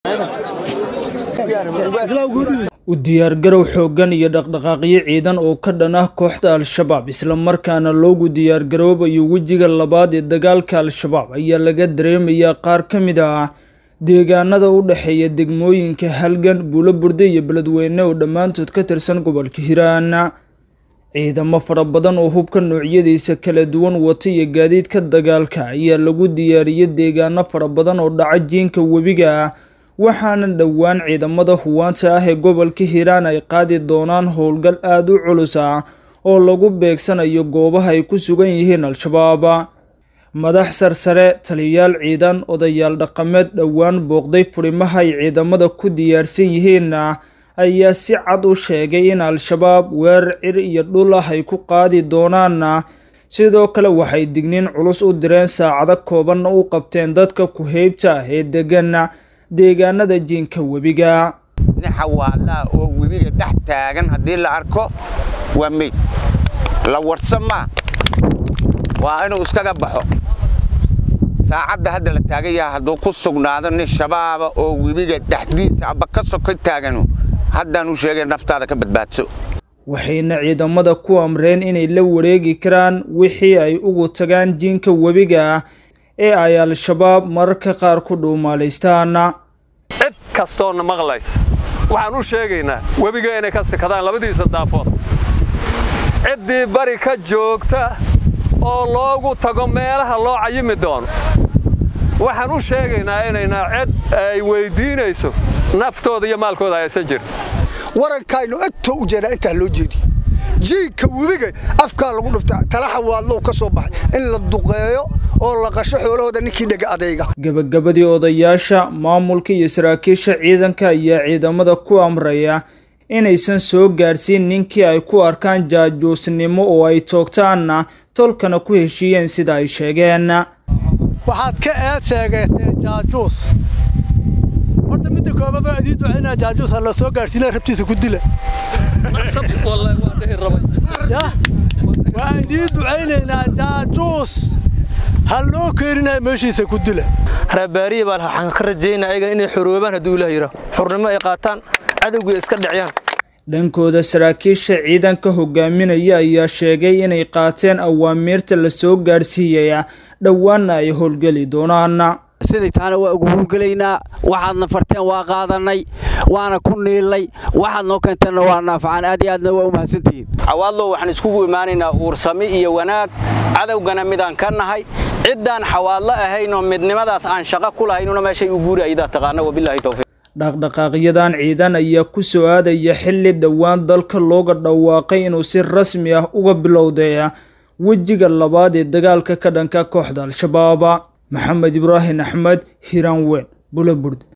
u diyaargarow xooggan iyo dhaqdhaqaaqyo ciidan oo ka dhan ah kooxda al-shabaab islamarkaana loogu diyaargaroobayo wejiga labaad ee dagaalka al-shabaab ayaa laga dareemayaa qaar ka mid ah deegaanada u dhexeeya degmooyinka halgan buulo burde iyo beledweyne oo dhammaantood ka tirsan gobolka hiiraan ciidamo fara badan oo hubka noocyadiisa kala duwan wata iyo gaadiidka dagaalka ayaa lagu diyaariyey deegaano fara badan oo dhaca jiinka webiga waxaana dhowaan ciidamada huwaanta ah ee gobolka hiiraan ay qaadi doonaan howlgal aada u culus ah oo lagu beegsanayo goobaha ay ku sugan yihiin al-shabaab madax sarsare taliyayaal ciidan odayaal dhaqameed dhowaan booqday furimaha ay ciidamada ku diyaarsan yihiin ayaa si cad u sheegay in al-shabaab weerar cir iyo dhul ah ay ku qaadi doonaan sidoo kale waxay digniin culus u direen saacado koobanna u qabteen dadka ku-heybta ah ee degan deegaanada jiinka webiga nin xawaadlaa oo webiga dhex taagan haddii la arko waa meyd la warsa maa waa inuu iskaga baxo saacadda hadda la taagan yaha hadduu ku sugnaado nin shabaaba oo webiga dhexdiisa aba ka soka taaganu haddaan u sheegay naftaada ka badbaadso waxayna ciidamada ku amreen inay la wareegi karaan wixii ay ugu tagaan jiinka webiga ee ay al-shabaab mararka qaar ku dhuumaalaystaan cid kastoona maqlaysa waxaan u sheegaynaa webiga inay ka sikadaan labadiisa daafood ciddii bari ka joogta oo loogu tago meelaha loo cayimi doono waxaan u sheegaynaa inayna cid ay weyddiinayso naftooda iyo maalkooda aysan jirin warankaynu agtoo u jeedaa intaa loo jeediyo jiinka webiga afkaa lagu dhufta talaxa waadlow ka soo baxay in la duqeeyo oo la qasho xoolahooda ninkii dhega adayga gabagabadii odayaasha maamulka iyo saraakiisha ciidanka ayaa ciidamada ku amraya inaysan soo gaadhsiin ninkii ay ku arkaan jaajuusnimo oo ay toogtaanna tolkana ku heshiiyeen sida ay sheegeen waxaad ka eed sheegateen jaajuus horta midda koobaad waa idii ducaynaa jaajuus ha la soo gaadhsiina rabtiisa ku dila waa idii ducaynaynaa jaajuus ha loo keeninaya meeshiisa ku dila reebaariya baa waxaan ka rajaynaa ayagan inay xoroobaan hadduu ilaah yidhaah xornimo ay qaataan cadowgii iska dhiciyaan dhankooda saraakiisha ciidanka hogaaminaya ayaa sheegay inay qaateen awaamiirta la soo gaadhsiiyaya dhowaanna ay howlgeli doonaan siday taana waa ugu howlgelaynaa waxaadna farteen waa qaadannay waana ku niilnay waxaad noo keenteenna waa naafacaan aad iyo aadna waa u mahadsantihiin xawaadlow waxaan iskugu imaanaynaa uursami iyo wanaag cadowgana midaan ka nahay ciddaan xawaadlo ahaynoo midnimadaas aan shaqo ku lahaynuna meeshay u guuri aydaa taqaana wabilaahi towfiiq dhaqdhaqaaqyadan ciidan ayaa ku soo aadaya xilli dhowaan dalka looga dhawaaqay inuu si rasmi ah uga bilowday wejiga labaad ee dagaalka ka dhanka kooxda al-shabaab maxamed ibraahim axmed hiiraan weyn bulaburde